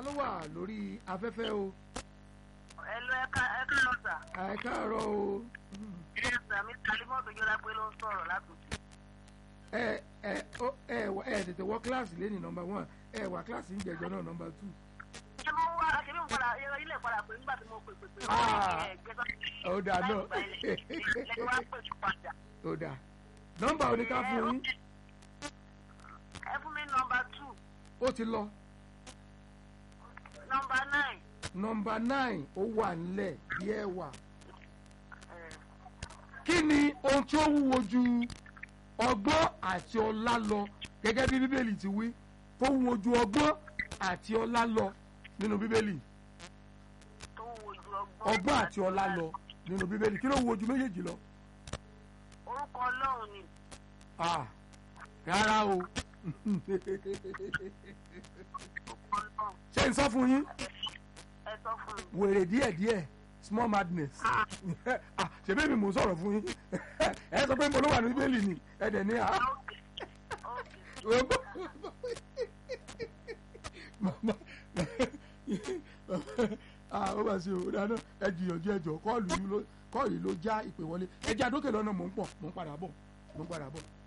ló wà lórí afẹ́fẹ́ o Ẹ̀lú ẹ̀ka ẹ̀ka lọ́sà. ẹ káàárọ̀ o Ẹ̀sà mi Kalimọ́tò Jọlá pé ló ń sọ̀rọ̀ látòkè. ẹ ẹ ó ẹ wọ- ẹ tètè wọ kíláàsì lẹ́ni nọmba one ẹ wà kíláàsì ń jẹjọ náà nọmba two Ṣé mo wá akẹ́bí mo padà ilé padà pé nígbà tí mo pè pè pé Ah. ẹ̀gbẹ́sọ̀ ó dà náà lẹ́yìn wá pè tó padà. ó dà nọmba oníká fún yín Ẹ fún mi nọmba two, ó ti lọ nọmba nine. nọmba nine ó wà nílẹ̀ bí ẹ wà Ẹ̀, kí ni ohun tí ó wúwo ju ọgbọ́n àti ọlá lọ gẹ́gẹ́ bí bíbélì ti wí tó wúwo ju ọgbọ́n àti ọlá lọ nínú bíbélì Tó wúwo ju ọgbọ́n. ọgbọ́n àti ọlá lọ nínú bíbélì kí ló wúwo ju méjèèjì lọ. Orúkọ Ọlọ́run ni. Ah, rárá o Orúkọ Ọlọ́run. ṣé n sọ fún yín Ẹ sọ fún mi. wèrè díẹ̀díẹ̀ small madness Ah, ṣebí mi mò ń sọ̀rọ̀ fún yín ẹ sọ pé mo ló wà ní bíbélì ni ẹ dẹ̀ ní à. Ókè. Ókè. mama ah ó bá ṣe o dáná ẹ jìyànjú ẹjọ kọ́ọ̀lù yìí ló kọ́ọ̀lù yìí ló já ìpè wọlé ẹ jẹ́ àdókè lọ́nà mò ń pọ̀ mò ń padà bọ̀ mò ń padà bọ̀.